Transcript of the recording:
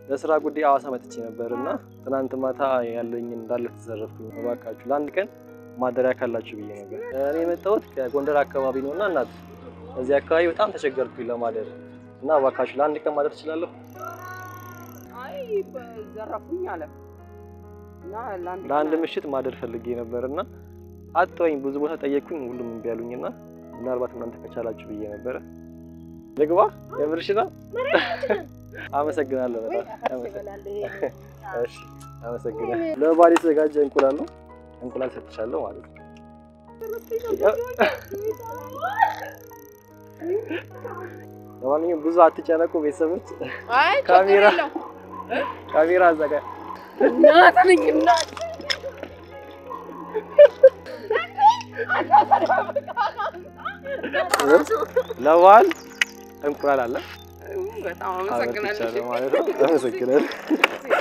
ለስራ ጉዳይ ሐዋሳ መጥቼ ነበር እና ትናንት ማታ ያለኝ እንዳለ ተዘረፍኩኝ። እባካችሁ ለአንድ ቀን ማደሪያ ካላችሁ ብዬ ነበር። እኔ የመጣሁት ከጎንደር አካባቢ ነው እና እናት እዚህ አካባቢ በጣም ተቸገርኩኝ ለማደር እና እባካችሁ ለአንድ ቀን ማደር እችላለሁ? አይ ዘረፉኝ አለ እና ለአንድ ለአንድ ምሽት ማደር ፈልጌ ነበር እና አጥተወኝ ብዙ ቦታ ጠየቅኩኝ፣ ሁሉም እምቢ አሉኝ እና ምናልባት እናንተ ከቻላችሁ ብዬ ነበረ። ልግባ? የምርሽ ነው? አመሰግናለሁ በጣም አመሰግናለሁ። እሺ አመሰግናለሁ። ለባል የተዘጋጀ እንቁላል ነው። እንቁላል ሰጥቻለሁ ማለት ነው። ለማንኛውም ብዙ አትጨነቁ ቤተሰቦች። አይ ካሜራ ችግር የለውም። ካሜራ አዘጋ እናት ነኝ እናት ለበዓል እንቁላል አለ በጣም አበርክቻለሁ አመሰግናለሁ። ማለት ነው። አመሰግናለሁ።